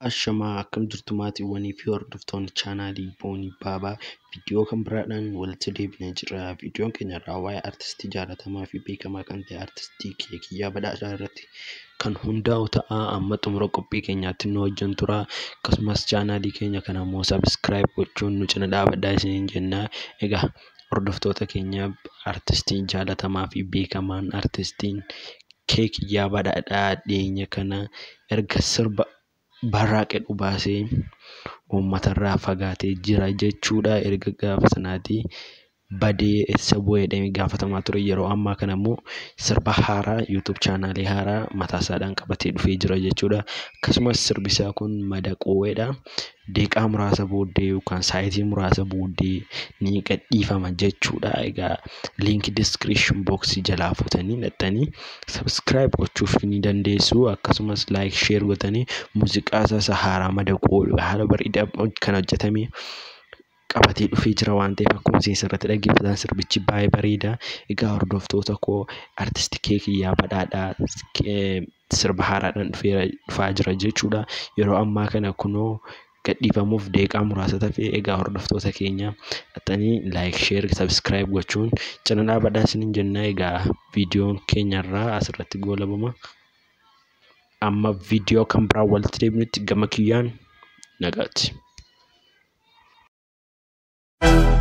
Ashamaa akkam jirtu maatiiwwanii fi hordoftoonni chaanaalii Boonii Baabaa viidiyoo kan biraadhaan walitti deebinee jirra. Viidiyoon keenya irraa waa'ee artistii jaallatamaa fi beekamaa kan ta'e artistii Kiyyoo Badhaadhaa irratti kan hundaa'u ta'a. Amma xumura qophii keenyaatti nu wajjin tura. Akkasumas chaanaalii keenya kana immoo sabiskiraayib gochuun nu cina dhaabadhaa isiniin jenna. Egaa hordoftoota keenya artistiin jaallatamaa fi beekamaan artistiin Kiyyoo Badhaadhaa dhiyeenya kana erga sirba barraaqedhu baasee uummatarraa fagaatee jira jechuudha. Erga gaafa sanaatii badee eessa bu'ee jedhamee gaafatamaa ture. Yeroo ammaa kana immoo sirba haaraa yuutuub chaanaalii haaraa mataa isaadhaan qabatee dhufee jira jechuudha. Akkasumas sirbi isaa kun madaqoowweedha. Daqiiqaa muraasa booddee yookaan sa'aatii muraasa booddee ni gadhiifama jechuudha. Egaa liinkii diskiripshin booksii jalaa fuutanii hidhattanii sabiskiraayib gochuuf ni dandeessu. Akkasumas laayik sheer gootanii muuziqaa isaa haaraa madaqoo haala bareedaa kan hojjetame qabatee dhufee jira waan ta'eef akkuma isin sirriitti dhaggeeffatan sirbichi baay'ee bareeda. Egaa hordoftoota koo artistii Kiyyoo Badhaadhaa sirba haaraadhaan dhufaa jira jechuudha. Yeroo ammaa kana kunoo gadhiifamuuf daqiiqaa muraasa tafe egaa hordoftoota keenya hidhattanii laayik sheer sabiskiraayib gochuun cina dhaabadhaa isiniin jenna. Egaa viidiyoon keenyarraa asirratti goolabama. Amma viidiyoo kan biraa walitti deebinutti gama kiyyaan nagaatti.